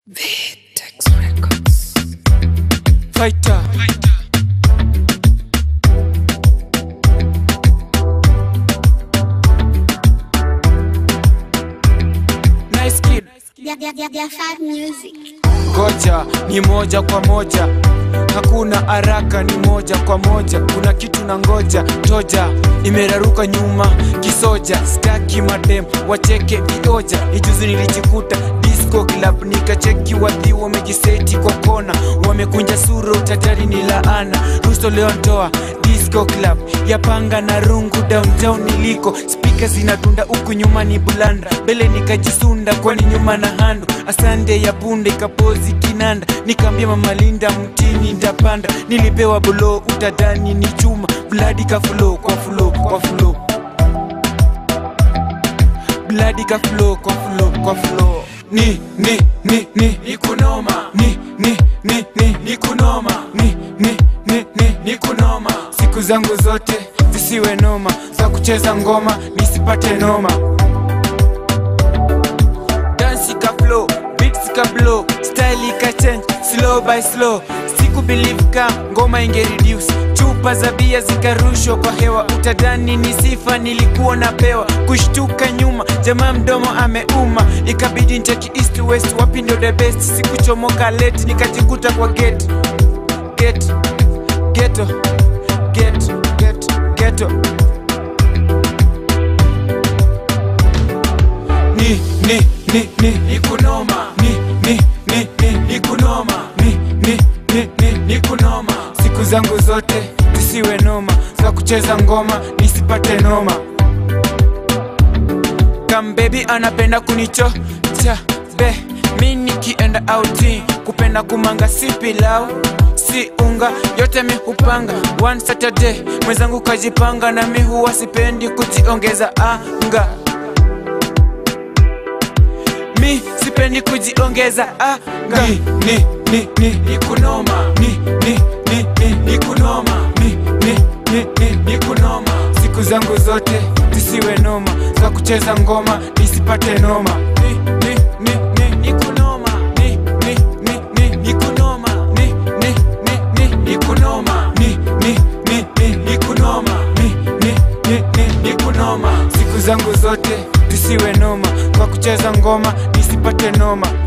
Vitex Records. Fighter. Nice kid. Yeah, yeah, yeah, yeah, fat music. Ngoja ni moja kwa moja, hakuna haraka, ni moja kwa moja. Kuna kitu na ngoja toja, imeraruka nyuma kisoja, staki madem wacheke vioja. Ijuzi nilijikuta disco club, nikacheki wadhi wamejiseti kwa kona, wamekunja sura, utajari ni laana. Rusto leo ntoa disco club ya panga na rungu downtown niliko spika zinadunda huku nyuma ni bulanda mbele nikajisunda kwani nyuma na hando asande ya punde ikapozi kinanda nikaambia mama linda mtini ndapanda nilipewa bulo utadani ni chuma bladi kafulo kwa fulo kwa fulo bladi kafulo kwa fulo kwa fulo ni ni ni ni ni kunoma ni ni ni ni ni kunoma ni ni ni ni ni kunoma siku zangu zote zisiwe noma za kucheza ngoma nisipate noma dansi ka flow beats ka blow style ka change slow by slow siku believe ka ngoma inge reduce chupa za bia zikarushwa kwa hewa utadani ni sifa nilikuwa napewa kushtuka nyuma jamaa mdomo ameuma ikabidi ncheki east west wapi ndo the best sikuchomoka late nikajikuta kwa gate gate ghetto gate gate ghetto ni ni ni ni ni kunoma ni ni ni ni ni kunoma ni ni ni ni ni kunoma siku zangu zote zisiwe noma za kucheza ngoma nisipate noma kambebi anapenda kunichocha be mi nikienda outing kupenda kumanga si pilau si unga yote mi hupanga one saturday mwenzangu kajipanga na mi huwa sipendi kujiongeza anga mi sipendi kujiongeza anga ni ni ni ni ni kunoma ni ni ni ni ni kunoma ni ni ni ni ni kunoma siku zangu zote zisiwe noma za kucheza ngoma nisipate noma ni ni ni ni ni kunoma ni ni ni ni ni kunoma ni ni ni ni ni kunoma ni ni ni ni ni kunoma ni ni ni ni ni kunoma siku zangu zote zisiwe noma kwa kucheza ngoma nisipate noma